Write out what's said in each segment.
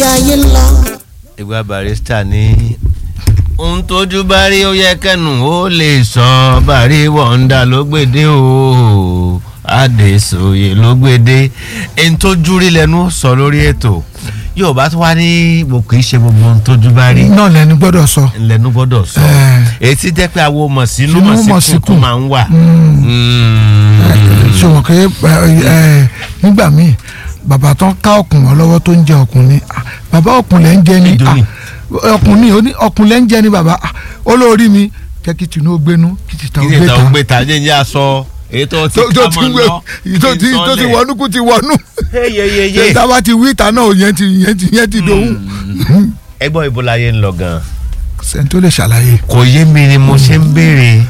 ibi ayé ń lọ. ìgbà barista ní ohun tójú bá rí ó yẹ kẹnu ó lè sọ bàrí wọ̀ǹda ló gbèdé o àdèsòye ló gbèdé ẹni tójú rí lẹnu sọ lórí ètò yóò bá tó wá ní mo kì í ṣe gbogbo ohun tójú bá rí náà lẹni gbọ́dọ̀ sọ. lẹnu gbọ́dọ̀ sọ Eh. èyí tí jẹ́ pé àwọn mọ̀ sínú Sínú mọ̀ mọ̀ síkùn tó síkùn. máa ń wà. ṣùgbọ́n pé nígbà míì bàbá tó ń ká ọkùn wọn lọ́wọ́ tó ń jẹ ọkùn ni ah, bàbá ọkùn lẹ́ ń jẹ ni Nítorí. ah, ọkùn ni ó ní ọkùn lẹ́ ń jẹ ni bàbá ah, olórí mi jẹ́ kí tinú ó gbénú kí tìta ó kí ni gbé ìtàn ta ògbé ta jẹ́ ń yá sọ èyí tó ti tó tó ká ti mọ́ wé lọ tó ti tó ti wọnú kú ti wọnú yeyeyeye. tá a bá ti wí ìta náà yẹn ti yẹn ti yẹn ti dòun ẹgbọ́n ibo la yé ń lọ gan-an. sẹ́ni tó lè ṣàlàyé. kò yé mi ni mo ṣe ń béèrè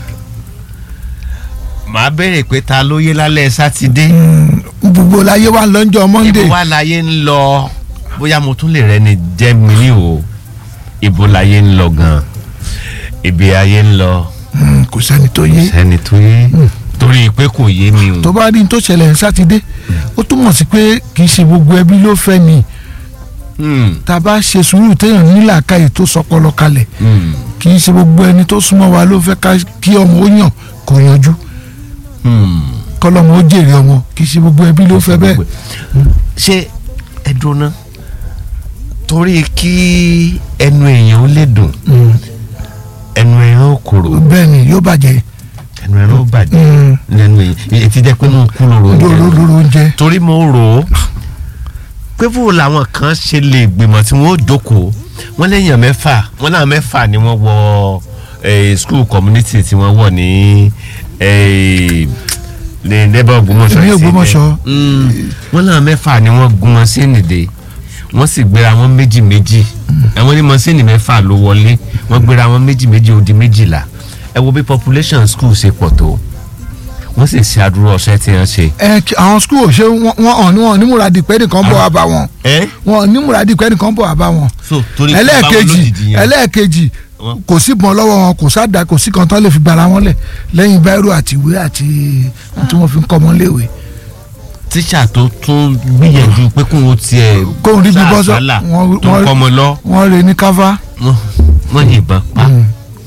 màá béèrè pé ta ló yé lálẹ́ sátidé gbogbo láyé wa lọ́njọ́ monday ibo wà láyé ń lọ bóyá mo tún lè rẹni jẹ́ mi ní o ibo láyé ń lọ gan ibi ayé ń lọ Mm, kò sẹ́ni tó yé sẹ́ni tó yé torí pé kò yé mi o tó bá rí n tó ṣẹlẹ̀ ní sátidé ó túmọ̀ sí pé kì í ṣe gbogbo ẹbí ló fẹ́ ni Hmm, tá a bá ṣe sùúrù téèyàn nílàákàyè tó sọpọlọ kalẹ̀ hmm, kì í ṣe gbogbo ẹni tó súnmọ́ wa ló fẹ́ ká- kí ọmọ ó yàn kó yanjú hmm. kọ́lọ́mọ ó jèrè ọmọ kì í ṣe gbogbo ẹbí ló fẹ́ bẹ́ẹ̀. ṣé ẹ dúná torí kí ẹnu èèyàn ó lè dùn Mm, ẹnu èèyàn ó kúrò bẹ́ẹ̀ ni yóò bàjẹ́ ẹnu èèyàn ó bàjẹ́ Mm, lẹ́nu èyí ti jẹ́ pé mo kú lóru lóró oúnjẹ lóró oúnjẹ. torí mo rò ó pé fún làwọn kan ṣe lè gbìmọ̀ tí wọ́n ó jókòó wọ́n lẹ́yìn mẹ́fà wọ́n náà mẹ́fà ni wọ́n wọ eh, school community tí wọ́n wọ̀ ní eh, ní neighbor Ògbómọ̀ṣọ́ Ní yìí sí Ògbómọ̀ṣọ́. ibẹ̀. Mm, wọ́n náà mẹ́fà ni wọ́n gun mọ́sínì dé wọ́n sì gbéra wọn méjì méjì àwọn ní mọ́sínì mẹ́fà ló wọlé wọ́n gbéra wọn méjì méjì ó di méjìlá ẹ wo bí population school ṣe pọ̀ tó wọ́n sì ṣe àdúró ọ̀sẹ̀ tí wọ́n ṣe. ẹ kí- àwọn skul ṣé wọn wọn wọn ní múradì pé nìkan bọ̀ wá bá wọn ẹ wọn ní múradì pé nìkan bọ̀ wá bá wọn. so torí pé báwọn ẹlẹ́ẹ̀kejì lójijì yẹn ẹlẹ́ẹ̀kejì Wọ́n- kò sí bọ́n lọ́wọ́ wọn kò sáda kò sí kan tán lè fi gbara wọn lẹ̀ lẹ́yìn báírò àti ìwé àti ohun tí wọ́n fi ń kọ́ wọn léwe. tíṣà tó tún gbìyànjú pé kóun ó tiẹ̀ Kóun rí bí bọ́ sọ- sàásálà wọ́n- tó ń wọ́n- kọ́ ọmọ lọ wọ́n rè ní káfá. wọ́n- wọ́n yìnbọn pa Mm.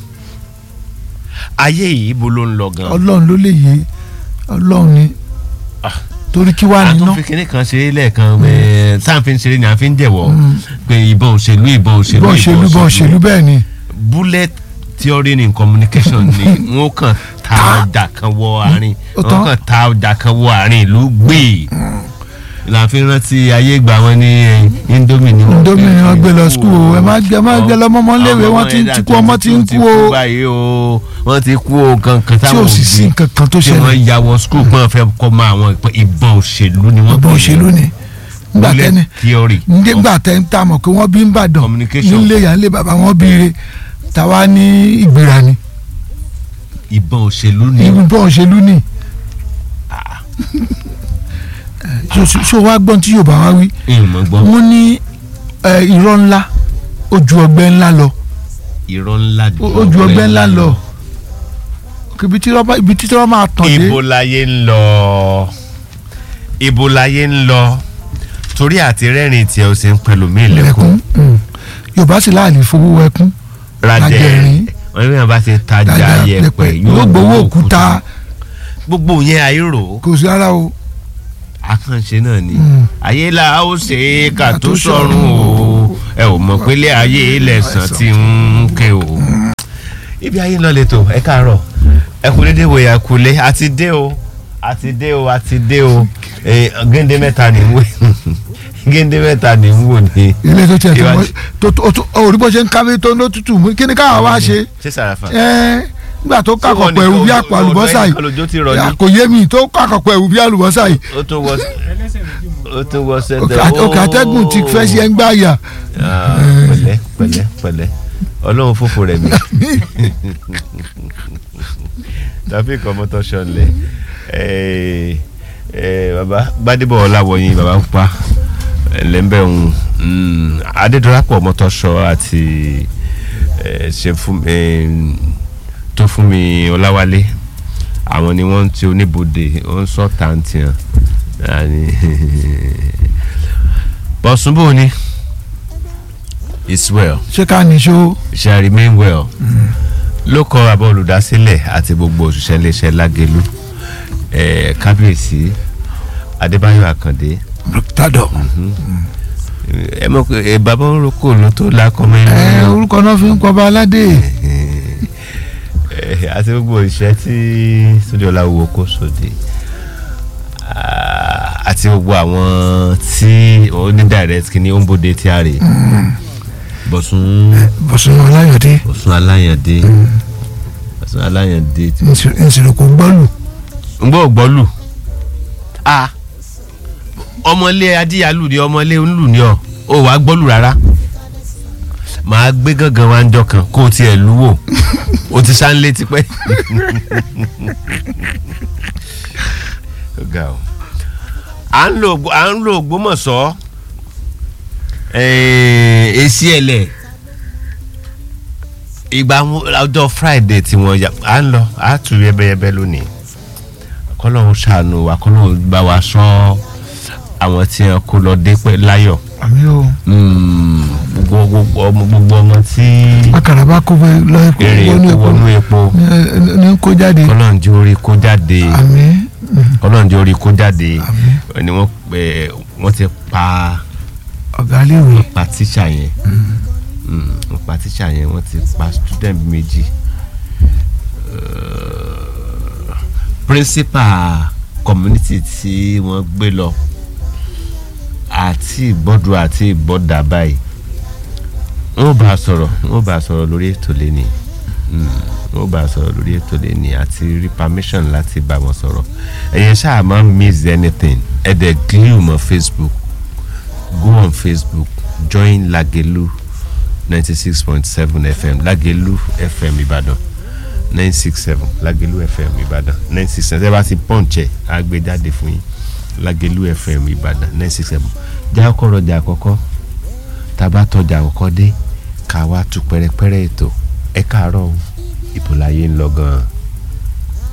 ayé yìí ibo ló ń lọ gan. ọlọ́run ló lè yé ọlọ́run ni Ah. torí kí wàá a níná tún fi kinní kan ṣeré lẹ́ẹ̀kan ẹ̀, tá à ń fi ń ṣeré ni à ń fi ń jẹ̀wọ́ pé ìbọn òṣèlú ìbọn òṣèlú bọ́n ṣèlú bọ́n ṣèlú bẹ́ẹ̀ ni bullet theory in communication ni wọ́n kàn ta ọjà kan wọ àárín Ó tán. wọ́n kàn ta ọjà kan wọ àárín ìlú gbé la fi rántí ayé ìgbà wọn ní eh, indomie ni wọ́n Indomie ni wọ́n gbé lọ kú school o. Ẹ má gbé- ẹ má gbé lọ mọ́mọ́ léwe, Àwọn wọ́n ti ń ẹ̀dá ti kú, ọmọ ti ń tuntun kú o. báyìí o wọ́n ti kú o kankan tí ò sì sí nǹkan kan tó tí ṣẹlẹ̀ wọ́n ya wọ school pé wọ́n fẹ́ kọ́ mọ́ àwọn ìpè- ìbọn òṣèlú ni wọ́n ọ̀bọ̀n pè é. òṣèlú ni nígbà bullet tẹ́ni theory nígbà tẹ́ ń ta mọ̀ pé wọ́n bí ń bàdàn Communication. nílé yà ń lé bàbá wọn bí ire tàwa ní ìgbéra ni ìbọn òṣèlú ni ìbọn òṣèlú ni ṣó wá gbọ́n tí Yorùbá wá wí ìmọ̀ gbọ́ wọ́n ní eh, irọ́ ńlá ó ju ọgbẹ́ ńlá lọ irọ́ ńlá ju ó ju ọgbẹ́ ńlá lọ ibi tí wọ́n bá- ibi tí wọ́n máa tàn dé ibo láyé ń lọ ibo láyé ń lọ torí àti rẹ́rìn tí ẹ ò sì ń pẹ̀lú mí lẹ́kùn lẹ́kún Mm. Yorùbá sì láàlè fowó ẹkún rajẹ Rajẹ̀rín. wọn ní wọn bá ti tajà dájà yẹpẹ pẹpẹ yóò gbowó òkúta gbogbo yẹn àìrò kò sí ara o àkànṣe náà ni Mm. ayé la ó ṣe é ká tó sọ̀run o ẹ ò mọ̀ pélé ayé lẹ̀sán tí ń ké o. ibi ayé ń lọ lẹ́tọ̀ ẹ káàárọ̀ ẹ kú dédé wòye àkúlé àti dé o àti dé o àti dé o Eh, géńdé mẹ́ta ní ń wò géńdé mẹ́ta ní ń wò ní. ilé tó tiẹ̀ tó Ìwádìí. mọ́- tó tó tó orí bó ṣe ń káwé tó ló tutù mú kí ni káwa wá ṣe ṣé sàràfà. ẹ́ nígbà tó Ṣé kàkọ̀ wọ́n pọ̀ ẹ̀wù bí nìkan- àpò àlùbọ́sà ọ̀dọ̀ yìí ẹnìkan lójó ti rọ̀ ní? kò yé mi tó kàkọ̀ pọ̀ ẹ̀wù bí àlùbọ́sà yìí ó tún wọ ó tún wọ òkè sẹ́dẹ̀ àt- òkè àtẹ́gùn ti fẹ́ sí ẹ̀ ń gbá yà Ah, pẹ̀lẹ́ pẹ̀lẹ́ pẹ̀lẹ́ ọlọ́run fòfò rẹ̀ mi tàbí kan mọ́tò ṣọlẹ̀ baba gbadebo ọláwọyìn baba ń pa lẹ́ńbẹ̀ ń adédọ́lápọ̀ mọ́tò ṣọ àti eh, ṣe fún eh, tó fún mi ọláwálé àwọn ni wọ́n ti oníbodè wọ́n sọ tàǹtì hàn bọ̀sùnbò ni it's well ṣé ká níṣó shall remain well ló kọ àbọ̀ olùdásílẹ̀ àti gbogbo òṣìṣẹ́ iléeṣẹ́ lágẹ̀lú eh, kábíyèsí adébáyọ̀ àkàndé tádọ̀ ẹ mọ̀ pé eh, bàbá orúkọ ló tó lákọ́mọ́ ẹ ẹ̀rọ orúkọ náà fi ń kọ́ bá aládé àti gbogbo òṣìṣẹ́ tí sódìọ́lá wo kó sóde Ah, àti gbogbo àwọn tí ó ní direct kí ni ó ń bòde tí a rè bọ̀sùn bọ̀sùn ọláyọ̀dé bọ̀sùn aláyàndé bọ̀sùn aláyàndé tí nsìlòkò gbọ́lù ń gbọ́ gbọ́lù a ọmọlé adíyalù ni ọmọlé ńlù ni ọ ò wá gbọ́lù rárá màá gbé gángan wá ń jọ kan kó o tiẹ̀ lù wò o ti sá ń lé tipẹ́. Ó ga o. à ń lo à ń lo Ògbómọ̀ṣọ́ èsì ẹ̀lẹ̀ ìgbà ọjọ́ Friday tí wọ́n yà à ń lọ à tún yẹbẹyẹbẹ lónìí kọ́lọ́hún ṣàánú wa kọ́lọ́hún bá wa sọ àwọn tí wọn kó lọ dé pẹ́ láyọ̀ àmì o Mm, gbogbo gbogbo ọmọ gbogbo ọmọ tí akàrà bá kó fẹ́ lọ epo èrè wọnú epo epo wọnú epo ní- ní kó jáde kọ́lọ́hún jẹ́ orí kó jáde àmì kọ́lọ́hún jẹ́ orí kó jáde àmì ni wọ́n pè wọ́n ti pa ọ̀gá léwe pa tíṣà yẹn Mm, wọ́n pa tíṣà yẹn wọ́n ti pa student méjì Uh, principal community tí wọ́n gbé lọ àti ìgbọ́dọ̀ àti ìgbọ́dà báyìí wọ́n bá a sọ̀rọ̀ wọ́n bá a sọ̀rọ̀ lórí ètò lẹ́ni wọ́n bá a sọ̀rọ̀ lórí ètò lẹ́ni àti rí permission láti bá wọn sọ̀rọ̀ ẹ̀yẹ ṣáà máa ń miss anything ẹ̀ dẹ̀ glue mọ́ Facebook go on Facebook join Lagelu ninety six point seven FM Lagelu FM Ìbàdàn nine six seven Lagelu FM Ìbàdàn nine six seven ẹ bá ti pọ́ǹchẹ̀ á gbé jáde fún yín Lagelu FM Ìbàdàn nine six seven já ọkọ̀ rọjà àkọ́kọ́ tá a bá tọjà àkọ́kọ́ dé ká wá tú pẹ́rẹ́pẹ́rẹ́ ètò ẹ káàárọ̀ o ìbò láyé ń lọ gan-an.